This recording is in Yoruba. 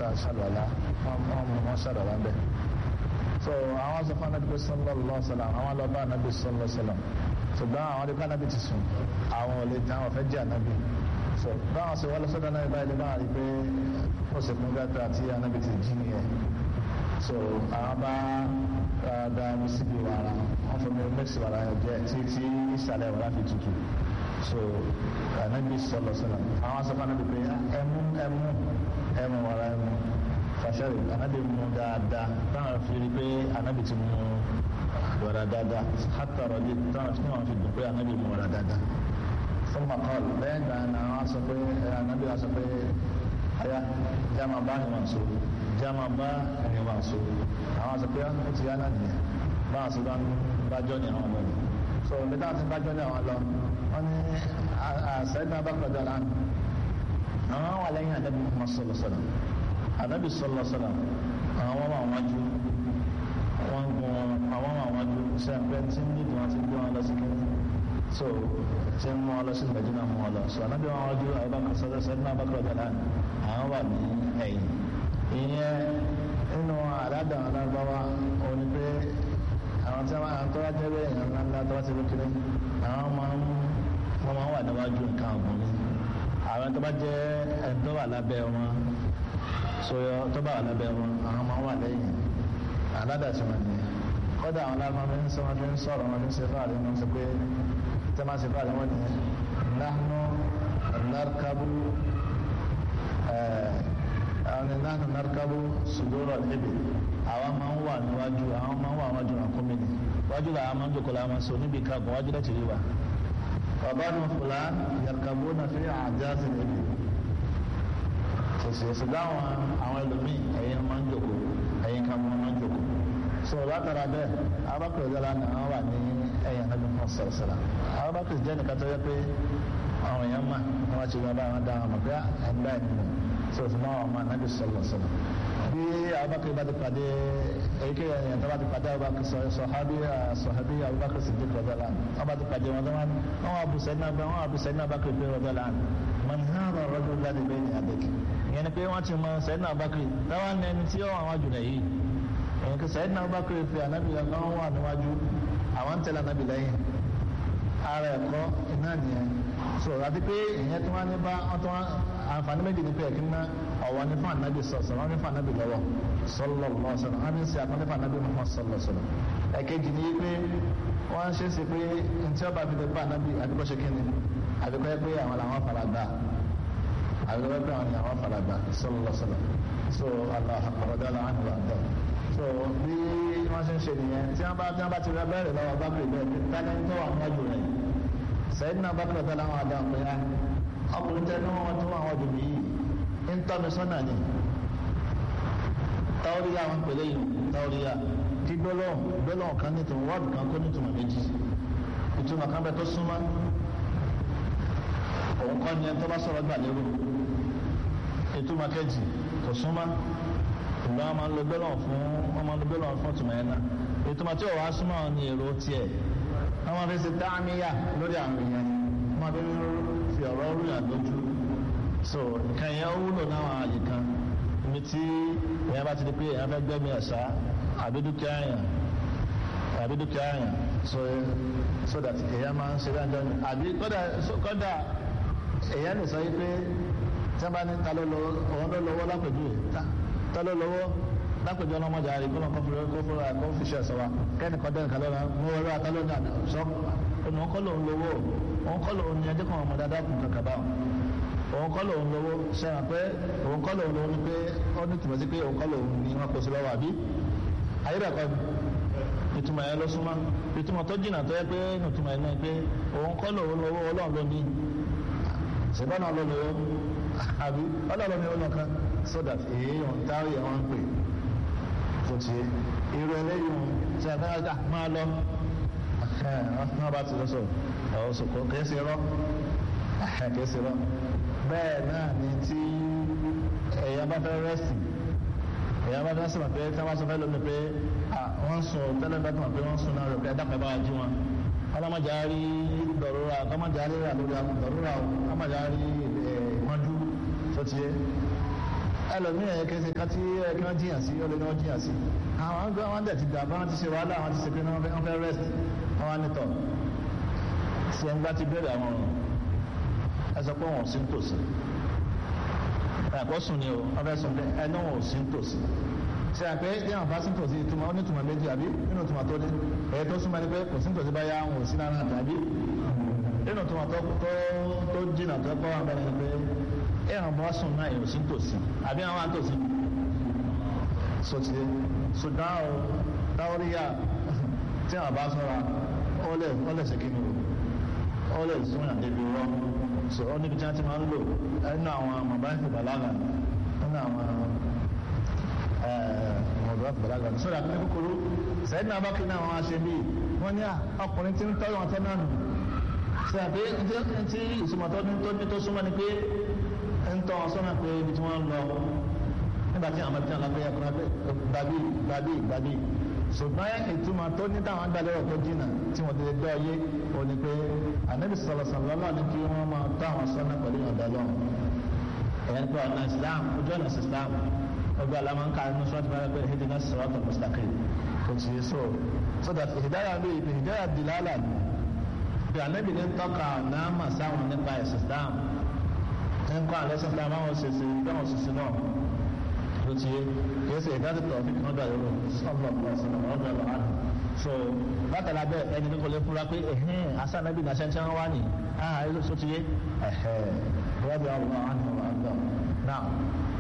tá a ṣàlùwàlá wọ́n mú wọn ṣàlùwàlá ń bẹ̀. so àwọn sọ fún anabi sallallahu sallam àwọn lọ bá anabi sallallahu sallam ṣùgbọ́n àwọn adé kánábì ti sùn àwọn ò lè tán àwọn fẹ́ jẹ́ anabi so báwọn ṣe wọ́n lọ sọ́dọ̀ náà báyìí lè máa rí pé ó sì fún gàtà tí anabi ti jí nìyẹn so àwọn bá da mi síbi wàrà wọn fún mi mẹ́sì wàrà yẹn jẹ́ tí tí ìsàlẹ̀ wàrà fi tutù so anabi sọlọ sọlọ àwọn asọ́fà anabi pé ẹmu ẹmu ẹmu wàrà ẹmu fàṣẹrì anabi mu dáadáa táwọn fi rí pé anabi ti mu wàrà dáadáa hàtà rọ̀lì táwọn tí wọ́n fi dùn pé anabi mu wàrà dáadáa fún makọ́ọ̀lù lẹ́yìn ìgbà náà wọ́n sọ pé anabi wọ́n sọ pé aya jama bá ni wọn so jama bá ni wọn so àwọn sọ pé ó ti yá náà nìyẹn báwọn sọ bá ń bájọ́ ní àwọn lọ́nà so bí táwọn ti ń bájọ́ ní àwọn lọ wọn ní àṣẹ́yìn náà bá kọjá lánàá àwọn wà lẹ́yìn àdàbí Muhammad sọlọ sọlọ àdàbí sọlọ sọlọ àwọn wà wájú wọn gun àwọn wà wájú ṣe àpẹ tí ń dìbò wọn ti gbé wọn lọ sí kí so tí ń mú ọ lọ sí Mẹdínà mú ọ lọ so ànábì wọn wájú àbákan sọdọ sẹdínà náà bá kọjá lánàá àwọn wà ní ẹ̀yìn ìyẹn nínú àládà alágbáwá òní pé àwọn tí wọn àwọn tó wá jẹ́ bẹ́ẹ̀ yẹn ńláńlá tó wá ti kékeré àwọn máa ń wọ́n máa ń wà níwájú nǹkan ọ̀gbìn ni àwọn tó bá jẹ́ ẹni tó wà lábẹ́ wọn sọyọ tó bá wà lábẹ́ wọn àwọn máa ń wà lẹ́yìn àládà tí wọ́n ní kọ́dà àwọn alágbá mi ń sọ wọn fi ń sọ̀rọ̀ wọn fi ń ṣe fáàrí wọn sọ pé tí wọ́n máa ṣe fáàrí wọn nìyẹn nahnu narkabu àwọn ní náà narkabu sudoro ibi àwọn máa ń wà níwájú àwọn máa ń wà níwájú àkómi ni wájú la àwọn máa ń jòkó la máa ń sọ níbi kagun wájú láti rí wa bàbá nu fúlà yarkabu na fi àjáde ibi sòsì ṣùgbọ́n àwọn àwọn ẹlòmíì ẹ̀yin máa ń jòkó ẹ̀yin kan máa ń jòkó so látara bẹ́ẹ̀ abakar ìjọba ni àwọn wà ní ẹ̀yìn anabi fún sọ̀rọ̀sọ̀rọ̀ abakar jẹ́ nìkan tó yẹ pé àwọn èèyàn mà wọ́n ti wọ́n bá wọn dá wọn mọ̀ pé ẹ̀ ń bá ẹ̀ nínú so fún àwọn ọmọ anabi sọlọ sọlọ bí abubakar bá ti pàdé èyíkéyà yẹn tó bá ti pàdé abubakar sọ sọhábí sọhábí abubakar siddiq rọdọlá wọn bá ti pàdé wọn wọn wọn abusẹ náà bẹ wọn abusẹ náà abubakar bẹ rọdọlá man hàrà rọdọ láti bẹ ní adéke ìyẹn ni pé wọn ti mọ sẹyìn náà abubakar táwọn ní ẹni tí wọn àwọn àjùlẹ yìí ìyẹn kí sẹyìn náà abubakar fi anabi yẹn náà wà níwájú àwọn tẹlẹ anabi lẹ́yìn ara ẹ̀kọ́ iná nìyẹn so àti pé ìyẹn tí wọ́n ní bá wọ́n tí wọ́n àǹfààní méjì ní pé ẹ̀kí ná ọ̀wọ́ ní fún ànábì sọ̀sọ̀ wọ́n ní fún ànábì lọ́wọ́ sọ́lọ̀ lọ́sọ̀rọ̀ wọ́n ní sí àkọ́ní fún ànábì mọ́ sọ́lọ̀ sọ̀rọ̀ ẹ̀kejì ní pé wọ́n ṣe é ṣe pé ntí ọba fi lè bá ànábì àdúgbò ṣe kí ni àdúgbò yẹ pé àwọn làwọn fara gbà àdúgbò yẹ pé àwọn làwọn fara gbà sọ́lọ̀ lọ́sọ̀rọ̀ so aláhàkọ̀rọ̀dá làwọn wà dọ̀ so bí wọ́n ṣe ń ṣe nìyẹn tí wọ́n bá tí wọ́n bá ti rẹ bẹ́ẹ̀rẹ̀ lọ́wọ́ bá pè bẹ́ẹ̀ tálẹ́ ń tọ́ àwọn ọjọ́ rẹ̀ sẹ́yìn náà bá pè bẹ́ẹ̀ láwọn àdá pé á ọkùnrin tẹ́ ní wọ́n tún àwọn ọdún yìí ń tọ́ mi sọ́nà ni táwọ́ríyá wọn pèlè yìí táwọ́ríyá tí gbólóhùn gbólóhùn kan nítorí wọ́ọ̀dù kan kó nítorí méjì ìtumọ̀ kan bẹ tó súnmọ́ òun kọ́ ni ẹni tó bá sọ̀rọ̀ gbà lérò ìtumọ̀ kejì kò súnmọ́ ìgbà wọn máa ń lo gbólóhùn fún wọn máa ń lo gbólóhùn fún ìtumọ̀ yẹn náà ìtumọ̀ tí òun wá súnmọ́ ni èrò tiẹ̀ wọn máa fi ṣe dáhàmíyà lórí àwọn èèyàn wọn máa fi fi ọ̀rọ̀ orí àdójú so nǹkan yẹn ó wúlò náà àyè kan ibi tí èèyàn bá ti di pé èèyàn fẹ́ gbẹ́mí ẹ̀sà àbí dúkìá yẹn àbí dúkìá yẹn so so that èèyàn máa ń ṣe dáńdọ́ ni àbí kódà kódà èèyàn lè sọ yìí pé tí wọ́n bá ní ta ló lọ́wọ́ òun ló lọ́wọ́ lápèjúwe ta ló lọ́wọ́ lápèjọ ọlọ́mọdé àrí kó lọ́kọ́ fúnra kó fúnra kó fi ṣe ẹ̀sọ́ wa kẹ́ni kan dẹ́nu kalẹ́ náà mo wọlé ata lónìí àná sọ ọ̀nà òun kọ́ lòun lówó òun kọ́ lòun ní ẹjẹ́ kan ọmọdé adákùn kankan bá òun kọ́ lòun lówó sẹ́wọ̀n pé òun kọ́ lòun lówó ni pé ó ní tìmọ̀ sí pé òun kọ́ lòun ní wọn kò sí lọ́wọ́ àbí ayédàkọ́ ìtumọ̀ yẹn ló súnmọ́ ìtumọ̀ tó jìnnà tó yẹ pé ìtumọ̀ yẹn náà pé òun kọ́ lòun lówó ọlọ́run ló ní ṣùgbọ́n náà ló lówó àbí ọlọ́run ní ọlọ́kan so that èèyàn táwọn yẹn wọ́n ń pè tó ti irú eléyìí tí a fẹ́ máa lọ náà bá ti lọ sọ ọ̀rọ̀ sọ̀kọ̀ kìí ṣe rọ́ kìí ṣe rọ́ bẹ́ẹ̀ náà ni tí èèyàn bá fẹ́ rẹ́sì èèyàn bá fẹ́ sọ̀rọ̀ pé tí wọ́n sọ fẹ́ lómi pé wọ́n sùn tẹ́lẹ̀ bá tàn pé wọ́n sùn náà rẹ̀ pé ẹ̀dá pẹ̀ bá wa jí wọn ọlọ́mọdé rí dọ̀rọ̀ra ọlọ́mọdé rí dọ̀rọ̀ra ọlọ́mọdé rí mọ́jú tó ti yé ẹlòmíì ẹ̀ kẹsẹ̀ kan tí ẹ kí wọ́n jiyàn sí ọlẹ́ ni wọ́n jiyàn sí àwọn ọgbẹ́ wọn dẹ̀ ti dàbá wọn ti ṣe wàhálà wọn ti ṣe pé wọ́n fẹ́ rest wọn wá nítọ̀ ṣe ń gbá ti bẹ̀rẹ̀ àwọn ọ̀run ẹ sọ pé wọn ò sí nítòsí ẹ̀kọ́ sùn ni o wọ́n fẹ́ sùn pé ẹnu wọn ò sí nítòsí ṣe àpé ní àwọn bá sí nítòsí ìtumọ̀ onítùmọ̀ méjì àbí nínú ìtumọ̀ tó ní èyí tó súnmọ́ ni pé kò sí nítòsí bá yá wọn ò sí lára àtàbí nínú ìtumọ̀ tó tó jìnnà tó kọ́ wọn bẹ́ẹ̀ ni pé ẹ̀ràn bá sùn náà èyí ò sí nítòsí àbí àwọn àtòsí sọtì ṣùgbọ́n o dáwọ́ríyà tí àwọn bá sọ́ra ó lè ó lè ṣe kí ni o ó lè sún àdébí rọ́ so ó níbi tí wọ́n ti máa ń lò nínú àwọn mọ̀báìsì bàlágà nínú àwọn mọ̀báìsì bàlágà sọ́dà ní kúkúrú sẹ́yìn náà bá kí náà wọ́n á ṣe bíi wọ́n ní ọkùnrin tí ń tọ́jú wọn tẹ́ náà nù ṣe àpé tí ìsúmọ̀tọ́ ní tó súnmọ́ ni pé ń tọ́ wọn sọ́nà pé ibi tí wọ́n ń lọ nígbà tí àwọn ọmọdé náà lọ́gbẹ́ ẹ̀kọ́ gbàgbé gbàgbé gbàgbé ṣùgbọ́n ìtumọ̀ tó ní táwọn agbálẹ́rọ̀ tó jìnnà tí wọ́n ti dọ́ yé o ní pé ànábì sọ̀rọ̀sọ̀rọ̀ lọ́wọ́ ní kí wọ́n máa tọ́ àwọn sọ́nà pẹ̀lú ìyọ̀ǹda lọ́wọ́ ẹ̀yẹn pé ọ̀nà islam ojú ọ̀nà islam ọgbà àlámà ń ka inú sọ́ọ́tì bá pé ìdí náà sọ̀rọ̀ tó mustaqim kò sí so so that ìdáyà bí ibi ìdáyà dìlálà ni bí ànábì ní tọ́ka náà mà sáwọn nípa ẹ̀sìn islam ń kọ́ àlẹ́ sọ́kà máwọn ṣèṣe bí àwọn ṣèṣe náà ló ti yé kìí ṣe ìdájọ́ tó ọ̀fíì kan dàrú lọ sọ́ọ̀bù ọ̀pọ̀ ọ̀sán ọ̀dọ̀ ọ̀lọ́ àná so látara bẹ́ẹ̀ ẹni ní kò lè fura pé ẹ̀hìn asanabi náà ṣẹ́ńṣẹ́ wọn wá ní ah ẹ̀ ló ti yé ẹ̀hẹ́ rọ́bì ọ̀pọ̀ àná ọ̀dọ̀ náà